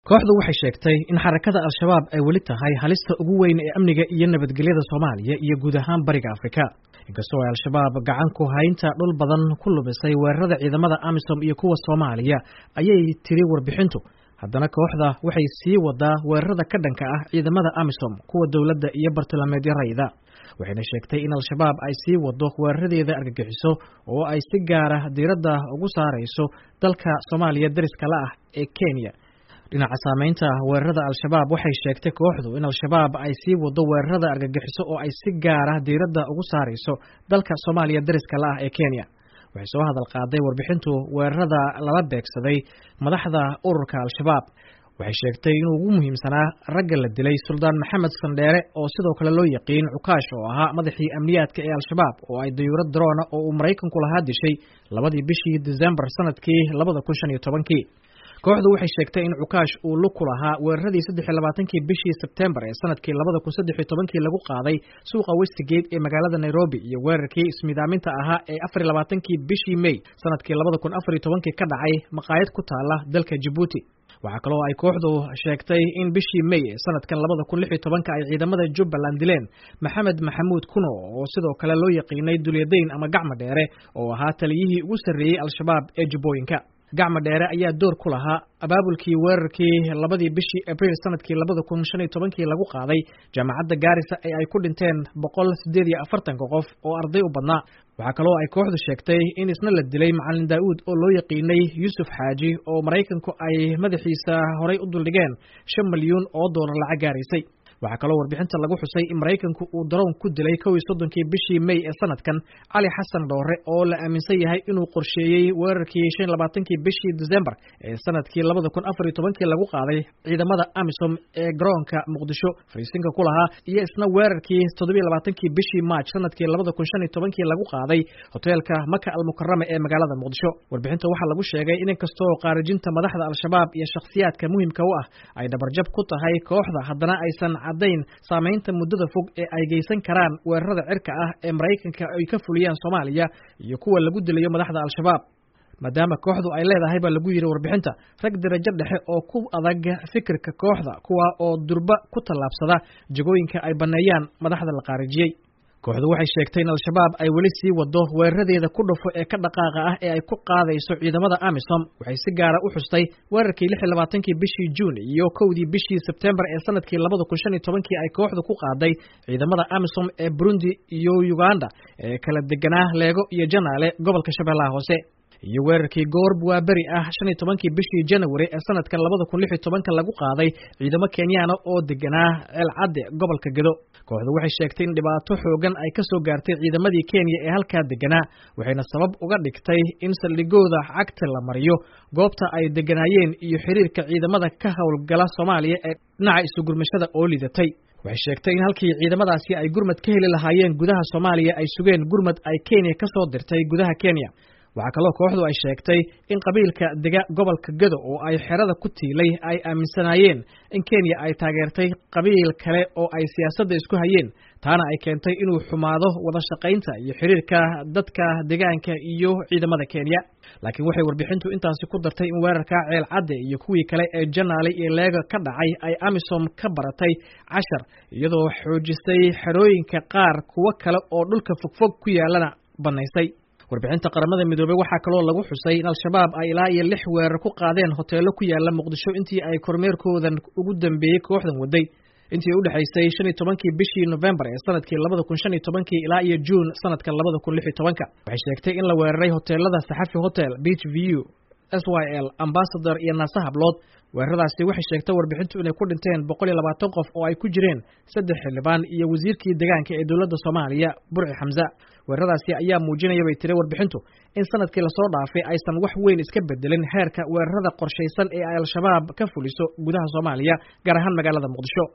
kooxdu waxay sheegtay in xarakada al-shabaab ay weli tahay halista ugu weyn ee amniga iyo nabadgelyada soomaaliya iyo guud ahaan bariga afrika inkastoo ay al-shabaab gacan ku haynta dhul badan ku lumisay weerarada ciidamada amisom iyo kuwa soomaaliya ayay tiri warbixintu haddana kooxda waxay sii wadaa weerarada ka dhanka ah ciidamada amisom kuwa dowladda iyo bartilmaameedyo rayda waxayna sheegtay in al-shabaab ay sii wado weeraradeeda argagixiso oo ay si gaara diiradda ugu saarayso dalka soomaaliya dariska la ah ee kenya dhinaca saameynta weerarada al-shabaab waxay sheegtay kooxdu in al-shabaab ay sii wado weerarada argagixiso oo ay si gaara diiradda ugu saarayso dalka soomaaliya dariska la ah ee kenya waxay soo hadal qaaday warbixintu weerarada lala beegsaday madaxda ururka al-shabaab waxay sheegtay inuu ugu muhiimsanaa ragga la dilay suldaan maxamed sandheere oo sidoo kale loo yaqiin cukaash oo ahaa madaxii amniyaadka ee al-shabaab oo ay dayuurad daroona oo uu maraykanku lahaa dishay labadii bishii decembar sanadkii labada kun shan iyo tobankii kooxdu waxay sheegtay in cukaash uu lug ku lahaa weeraradii saddex iyo labaatankii bishii sebtembar ee sanadkii labada kun saddex iyo tobankii lagu qaaday suuqa westigate ee magaalada nairobi iyo weerarkii ismidaaminta ahaa ee afar iyo labaatankii bishii may sanadkii labada kun afar iyo tobankii ka dhacay maqaayad ku taala dalka jabuuti waxaa kaloo ay kooxdu sheegtay in bishii may ee sanadkan labada kun lix iyo tobanka ay ciidamada jubbaland dileen maxamed maxamuud kuno oo sidoo kale loo yaqiinay dulyadayn ama gacma dheere oo ahaa taliyihii ugu sarreeyey al-shabaab ee jubbooyinka gacma dheere ayaa door ku lahaa abaabulkii weerarkii labadii bishii abriil sanadkii labada kun shan iyo tobankii lagu qaaday jaamacadda gaarisa ee ay ku dhinteen boqol siddeed iyo afartanka qof oo arday u badnaa waxaa kaloo ay kooxdu sheegtay in isna la dilay macalin daa'uud oo loo yaqiinay yuusuf xaaji oo maraykanku ay madaxiisa horay u duldhigeen shan milyuun oo doolar lacag gaaraysay waxaa kaloo warbixinta lagu xusay in maraykanku uu daroon ku dilay kow iyo soddonkii bishii may ee sanadkan cali xasan dhoore oo la aaminsan yahay inuu qorsheeyey weerarkii shan iyo labaatankii bishii decembar ee sanadkii labada kun afar iyo tobankii lagu qaaday ciidamada amisom ee garoonka muqdisho fariisinka ku lahaa iyo isna weerarkii toddobiyo labaatankii bishii maaj sanadkii labada kun shan iyo tobankii lagu qaaday hoteelka maka almukarama ee magaalada muqdisho warbixinta waxaa lagu sheegay in inkastoo qaarijinta madaxda al-shabaab iyo shakhsiyaadka muhimka u ah ay dhabarjab ku tahay kooxda haddana aysan caddayn saamaynta muddada fog ee ay geysan karaan weerarada cirka ah ee maraykanka ay ka fuliyaan soomaaliya iyo kuwa lagu dilayo madaxda al-shabaab maadaama kooxdu ay leedahay baa lagu yidhi warbixinta rag darajo dhexe oo ku adag fikirka kooxda kuwa oo durba ku tallaabsada jagooyinka ay banneeyaan madaxda la qaarijiyey kooxdu waxay sheegtay in al-shabaab ay weli sii wado weeraradeeda ku dhufo ee ka dhaqaaqa ah ee ay ku qaadayso ciidamada amisom waxay si gaara u xustay weerarkii lix iyo labaatankii bishii juun iyo kowdii bishii sebtembar ee sanadkii labada kun shan iyo tobankii ay kooxdu ku qaaday ciidamada amisom ee burundi iyo uganda ee kala deganaa leego iyo janaale gobolka shabeellaha hoose iyo weerarkii goorb waa beri ah shan iyo tobankii bishii janawari ee sanadka labada kun lix iyo tobanka lagu qaaday ciidamo kenyaana oo deganaa ceelcadde gobolka gedo kooxdu waxay sheegtay in dhibaato xoogan ay ka soo gaartay ciidamadii kenya ee halkaa deganaa waxayna sabab uga dhigtay in saldhigooda cagta la mariyo goobta ay deganaayeen iyo xiriirka ciidamada ka howlgala soomaaliya ee dhinaca isugurmashada oo lidatay waxay sheegtay in halkii ciidamadaasi ay gurmad ka heli lahaayeen gudaha soomaaliya ay sugeen gurmad ay kenya ka soo dirtay gudaha kenya waxaa kaloo kooxdu ay sheegtay in qabiilka dega gobolka gado oo ay xerada ku tiilay ay aaminsanaayeen in kenya ay taageertay qabiil kale oo ay siyaasadda isku hayeen taana ay keentay inuu xumaado wada shaqaynta iyo xiriirka dadka deegaanka iyo ciidamada kenya laakiin waxay warbixintu intaasi ku dartay in weerarka ceel cadde iyo kuwii kale ee janaale iyo leega ka dhacay ay amisom ka baratay cashar iyadoo xoojisay xerooyinka qaar kuwo kale oo dhulka fogfog ku yaalana bannaysay warbixinta qaramada midoobey waxaa kaloo lagu xusay in al-shabaab ay ilaa iyo lix weerar ku qaadeen hoteelo ku yaala muqdisho intii ay kormeerkoodan ugu dambeeyey kooxdan waday intii u dhexaysay shan iyo tobankii bishii novembar ee sanadkii labada kun shan iyo tobankii ilaa iyo juun sanadka labada kun lix iyo tobanka waxay sheegtay in la weeraray hoteelada saxafi hotel beach view s y l ambasador iyo naasa hablood weeraradaasi waxay sheegtay warbixintu inay ku dhinteen boqol iyo labaatan qof oo ay ku jireen saddex xildhibaan iyo wasiirkii deegaanka ee dowladda soomaaliya burci xamse weeraradaasi ayaa muujinaya bay tiri warbixintu in sanadkii lasoo dhaafay aysan wax weyn iska bedelin heerka weerarada qorshaysan ee ay al-shabaab ka fuliso gudaha soomaaliya gaar ahaan magaalada muqdisho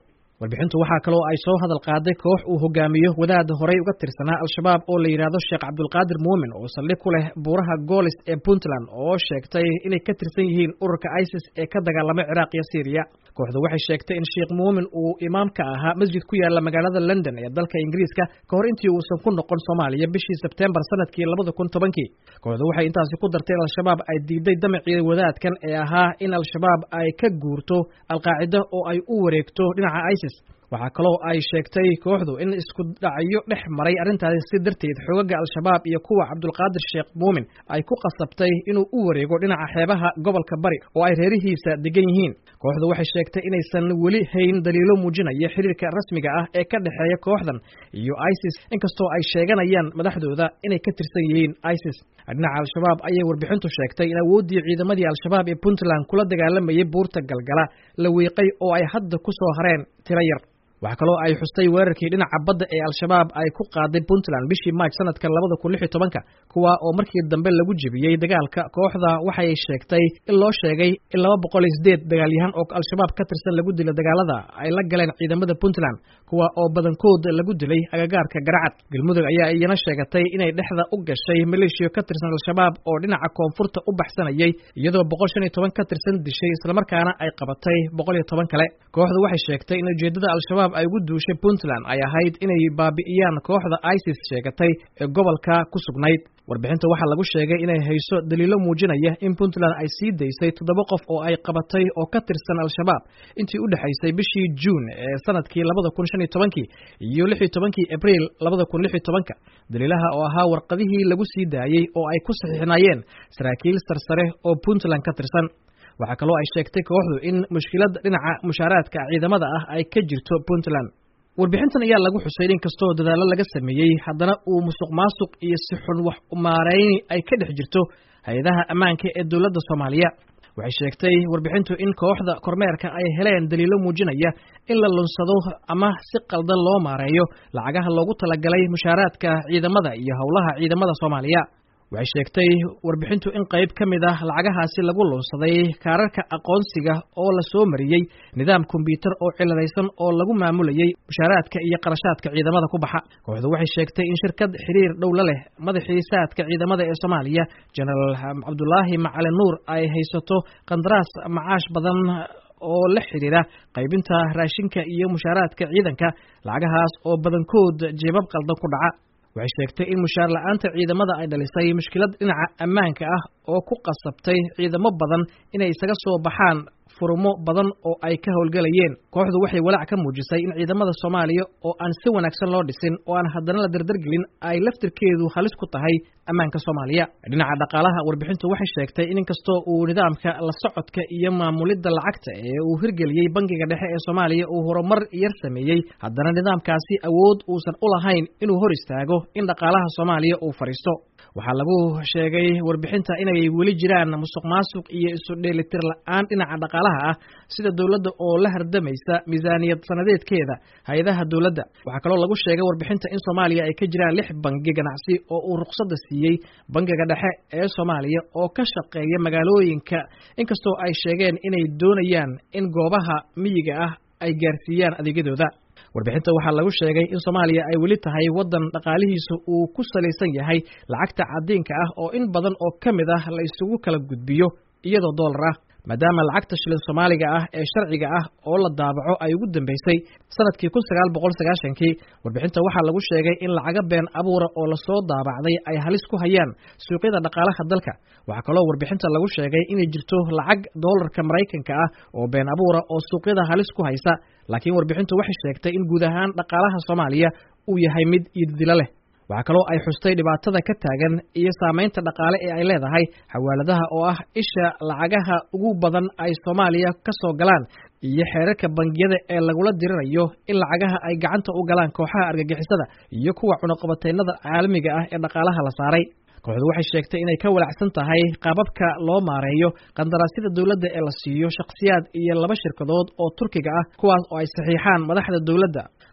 warbixintu waxaa kaloo ay soo hadal qaaday koox uu hogaamiyo wadaad horey uga tirsanaa al-shabaab oo la yidhaahdo sheekh cabdulqaadir muumin oo saldhig ku leh buuraha goolis ee puntland oo sheegtay inay ka tirsan yihiin ururka isis ee ka dagaalamay ciraaq iyo syriya kooxdu waxay sheegtay in sheekh muumin uu imaam ka ahaa masjid ku yaala magaalada london ee dalka ingiriiska ka hor intii uusan ku noqon soomaaliya bishii sebtembar sanadkii labada kun tobankii kooxdu waxay intaasi ku dartay in al-shabaab ay diiday damacii wadaadkan ee ahaa in al-shabaab ay ka guurto alqaacida oo ay u wareegto dhinaca isis waxaa kaloo ay sheegtay kooxdu in isku dhacyo dhex maray arrintaasi si darteed xoogaga al-shabaab iyo kuwa cabdulqaadir sheekh muumin ay ku qasabtay inuu u wareego dhinaca xeebaha gobolka bari oo ay reerihiisa degan yihiin kooxdu waxay sheegtay inaysan weli hayn daliilo muujinaya xiriirka rasmiga ah ee ka dhexeeya kooxdan iyo isis inkastoo ay sheeganayaan madaxdooda inay ka tirsan yihiin isis dhinaca al-shabaab ayay warbixintu sheegtay in awooddii ciidamadii al-shabaab ee puntland kula dagaalamayay buurta galgala la wiiqay oo ay hadda ku soo hareen tiro yar waxaa kaloo ay xustay weerarkii dhinaca badda ee al-shabaab ay ku qaaday puntland bishii maaj sanadka labada kun lix iyo tobanka kuwa oo markii dambe lagu jebiyey dagaalka kooxda waxay sheegtay in loo sheegay in laba boqol iyo sideed dagaalyahan oo al-shabaab ka tirsan lagu dilo dagaalada ay la galeen ciidamada puntland kuwa oo badankood lagu dilay agagaarka garacad galmudug ayaa iyana sheegatay inay dhexda u gashay maleeshiya ka tirsan al-shabaab oo dhinaca koonfurta u baxsanayay iyadoo boqol shan iyo toban ka tirsan dishay islamarkaana ay qabatay boqol iyo toban kale kooxdu waxay sheegtay in ujeedada al-shabaab ay ugu duushay puntland ay ahayd inay baabi'iyaan kooxda isis sheegatay ee gobolka ku sugnayd warbixinta waxaa lagu sheegay inay hayso daliilo muujinaya in puntland ay sii daysay toddoba qof oo ay qabatay oo ka tirsan al-shabaab intii u dhexaysay bishii juun ee sanadkii labada kun shan iyo tobankii iyo lix iyo tobankii abriil labada kun lix iyo tobanka daliilaha oo ahaa warqadihii lagu sii daayey oo ay ku saxiixnayeen saraakiil sarsare oo puntland ka tirsan waxaa kaloo ay sheegtay kooxdu in mushkilada dhinaca mushaaraadka ciidamada ah ay ka jirto puntland warbixintan ayaa lagu xusay in kastoo dadaallo laga sameeyey haddana uu musuq maasuq iyo si xun wax umaarayni ay ka dhex jirto hay-adaha ammaanka ee dowladda soomaaliya waxay sheegtay warbixintu in kooxda kormeerka ay heleen daliilo muujinaya in la lunsado ama si qaldan loo maareeyo lacagaha loogu talagalay mushaaraadka ciidamada iyo howlaha ciidamada soomaaliya waxay sheegtay warbixintu in qayb ka mid ah lacagahaasi lagu lunsaday kaararka aqoonsiga oo la soo mariyey nidaam kombyuutar oo ciladaysan oo lagu maamulayey mushaaraadka iyo qarashaadka ciidamada ku baxa kooxdu waxay sheegtay in shirkad xiriir dhow la leh madaxii saadka ciidamada ee soomaaliya jenaraal cabdulaahi macali nuur ay haysato qandaraas macaash badan oo la xidhiira qaybinta raashinka iyo mushaaraadka ciidanka lacagahaas oo badankood jeebab qaldan ku dhaca waxay sheegtay in mushaar la-aanta ciidamada ay dhalisay mushkilad dhinaca ammaanka ah oo ku qasabtay ciidamo badan inay isaga soo baxaan furumo badan oo ay ka howlgelayeen kooxdu waxay walaac ka muujisay in ciidamada soomaaliya oo aan si wanaagsan loo dhisin oo aan haddana la dardargelin ay laftirkeedu halis ku tahay ammaanka soomaaliya dhinaca dhaqaalaha warbixintu waxay sheegtay in inkastoo uu nidaamka la socodka iyo maamulidda lacagta ee uu hirgeliyey bangiga dhexe ee soomaaliya uu horumar yar sameeyey haddana nidaamkaasi awood uusan u lahayn inuu hor istaago in dhaqaalaha soomaaliya uu fadhiisto waxaa lagu sheegay warbixinta inay weli jiraan musuq maasuq iyo isu dheelitir la-aan dhinaca dhaqaalaha ah sida dowladda oo la hardamaysa miisaaniyad sanadeedkeeda hay-adaha dowladda waxaa kaloo lagu sheegay warbixinta in soomaaliya ay ka jiraan lix bangi ganacsi oo uu ruqsadda siiyey bangiga dhexe ee soomaaliya oo ka shaqeeya magaalooyinka inkastoo ay sheegeen inay doonayaan in goobaha miyiga ah ay gaarsiiyaan adeegyadooda warbixinta waxaa lagu sheegay in soomaaliya ay weli tahay waddan dhaqaalihiisa uu ku salaysan yahay lacagta cadiinka ah oo in badan oo ka mid ah la isugu kala gudbiyo iyadoo doolar ah maadaama lacagta shilin soomaaliga ah ee sharciga ah oo la daabaco ay ugu dambeysay sanadkii kun sagaal boqol sagaashankii warbixinta waxaa lagu sheegay in lacaga been abuura oo lasoo daabacday ay halis ku hayaan suuqyada dhaqaalaha dalka waxaa kaloo warbixinta lagu sheegay inay jirto lacag doolarka maraykanka ah oo been abuura oo suuqyada halis ku haysa laakiin warbixintu waxay sheegtay in guud ahaan dhaqaalaha soomaaliya uu yahay mid iididilo leh waxaa kaloo ay xustay dhibaatada ka taagan iyo saamaynta dhaqaale ee ay leedahay xawaaladaha oo ah isha lacagaha ugu badan ay soomaaliya ka soo galaan iyo xeerarka bangiyada ee lagula dirirayo in lacagaha ay gacanta u galaan kooxaha argagixisada iyo kuwa cunuqabateynada caalamiga ah ee dhaqaalaha la saaray kooxdu waxay sheegtay inay ka walacsan tahay qaababka loo maareeyo qandaraasyada dowladda ee la siiyo shakhsiyaad iyo laba shirkadood oo turkiga ah kuwaas oo ay saxiixaan madaxda dowladda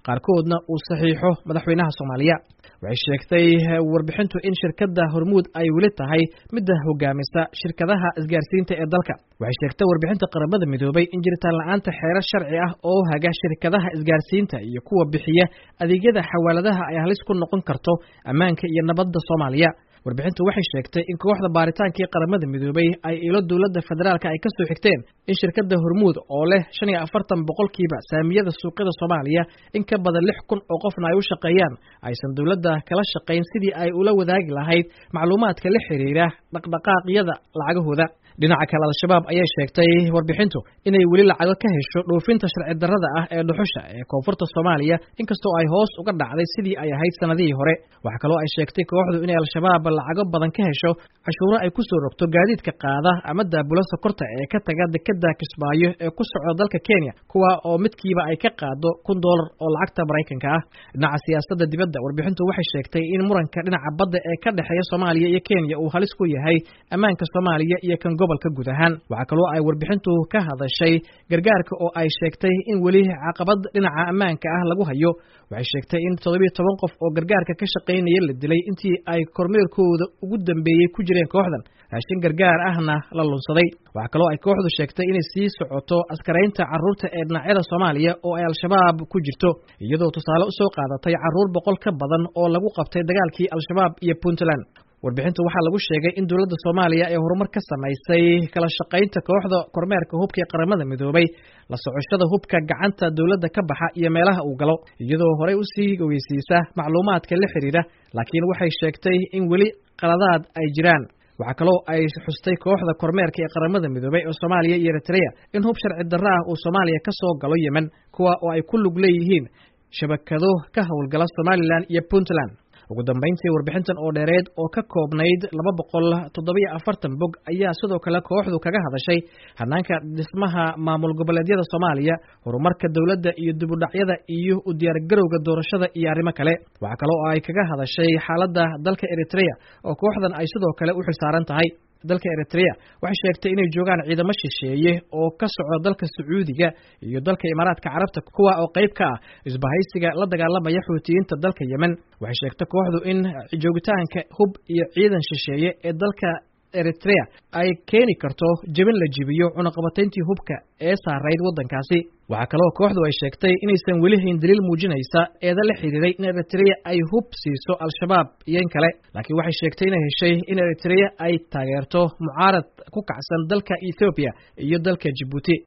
qaarkoodna uu saxiixo madaxweynaha soomaaliya waxay sheegtay warbixintu in shirkadda hormuud ay weli tahay midda hogaamisa shirkadaha isgaarsiinta ee dalka waxay sheegtay warbixinta qaramada midoobay in jiritaan la-aanta xeerar sharci ah oo haga shirkadaha isgaarsiinta iyo kuwa bixiya adeegyada xawaaladaha ay halis ku noqon karto ammaanka iyo nabadda soomaaliya warbixintu waxay sheegtay in kooxda baaritaankii qaramada midoobay ay ilo dowladda federaalka ay ka soo xigteen in shirkadda hormuud oo leh shan iyo afartan boqolkiiba saamiyada suuqyada soomaaliya in ka badan lix kun oo qofna ay u shaqeeyaan aysan dowladda kala shaqayn sidii ay ula wadaagi lahayd macluumaadka la xiriira dhaqdhaqaaqyada lacagahooda dhinaca kale al-shabaab ayay sheegtay warbixintu inay weli lacago ka hesho dhoofinta sharci darrada ah ee dhuxusha ee koonfurta soomaaliya inkastoo ay hoos uga dhacday sidii ay ahayd sanadihii hore waxaa kaloo ay sheegtay kooxdu inay al-shabaab lacago badan ka hesho cashuuro ay ku soo rogto gaadiidka qaada ama daabula sokorta ee ka taga dekeda kismaayo ee ku socda dalka kenya kuwa oo midkiiba ay ka qaado kun doolar oo lacagta maraykanka ah dhinaca siyaasadda dibadda warbixintu waxay sheegtay in muranka dhinaca badda ee ka dhexeeya soomaaliya iyo kenya uu halis ku yahay ammaanka soomaaliya iyo kan gobolka guud ahaan waxaa kaloo ay warbixintu ka hadashay gargaarka oo ay sheegtay in weli caqabad dhinaca ammaanka ah lagu hayo waxay sheegtay in toddobiyo toban qof oo gargaarka ka shaqaynaya la dilay intii ay kormeerkooda ugu dambeeyey ku jireen kooxdan raashin gargaar ahna la lunsaday waxaa kaloo ay kooxdu sheegtay inay sii socoto askaraynta carruurta ee dhinacyada soomaaliya oo ay al-shabaab ku jirto iyadoo tusaale usoo qaadatay carruur boqol ka badan oo lagu qabtay dagaalkii al-shabaab iyo puntland warbixintu waxaa lagu sheegay in dowladda soomaaliya ee horumar ka samaysay kala shaqaynta kooxda kormeerka hubka ee qaramada midoobay la socoshada hubka gacanta dowladda ka baxa iyo meelaha uu galo iyadoo horey usii weysiisa macluumaadka la xidhiidha laakiin waxay sheegtay in weli qaladaad ay jiraan waxaa kaloo ay xustay kooxda kormeerka ee qaramada midoobay oo soomaaliya iyo eritrea in hub sharci darro ah uu soomaaliya ka soo galo yemen kuwa oo ay ku lug leeyihiin shabakado ka howlgala somalilan iyo puntland ugu dambayntii warbixintan oo dheereed oo ka koobnayd laba boqol toddobiyo afartan bog ayaa sidoo kale kooxdu kaga hadashay hanaanka dhismaha maamul goboleedyada soomaaliya horumarka dowladda iyo dibudhacyada iyo u diyaargarowga doorashada iyo arrimo kale waxaa kale oo ay kaga hadashay xaaladda dalka eritrea oo kooxdan ay sidoo kale u xilsaaran tahay dalka eritrea waxay sheegtay inay joogaan ciidamo shisheeye oo ka socda dalka sacuudiga iyo dalka imaaraadka carabta kuwa oo qayb ka ah isbahaysiga la dagaalamaya xuutiyiinta dalka yemen waxay sheegtay kooxdu in joogitaanka hub iyo ciidan shisheeye ee dalka eritrea ay keeni karto jebin la jibiyo cunaqabatayntii hubka ee saarayd waddankaasi waxaa kaloo kooxdu ay sheegtay inaysan weli hayn daliil muujinaysa eeda la xidhiiray in eritrea ay hub siiso al-shabaab iyo in kale laakiin waxay sheegtay inay heshay in eritrea ay taageerto mucaarad ku kacsan dalka ethoobiya iyo dalka jibuuti